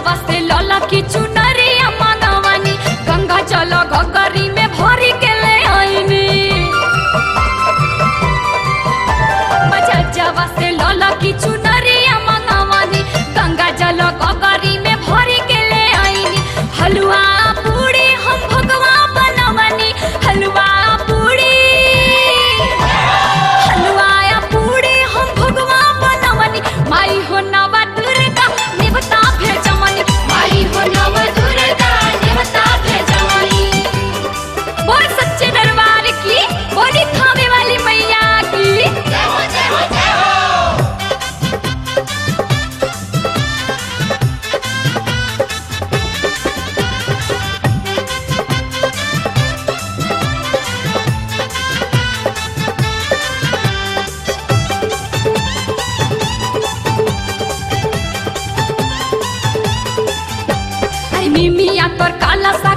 जवा से लला की चुनरिया मंगवानी गंगा जल गगरी में भरी के ले आईनी बजा जवा से लला की चुनरिया मंगवानी गंगा जल गगरी में भरी के ले आईनी हलवा पूरी हम भगवा बनवनी हलवा पूरी हलवाया पूरी हम भगवा बनवनी माई हो नवा दुर्गा निवता भेजमनी माई हो नव दुर्गा निवता भेजमनी बोल सच्चे दरबार की बोली खावे वाली मैया की जय हो जय हो जय हो अरे मिमिया तोर काला सा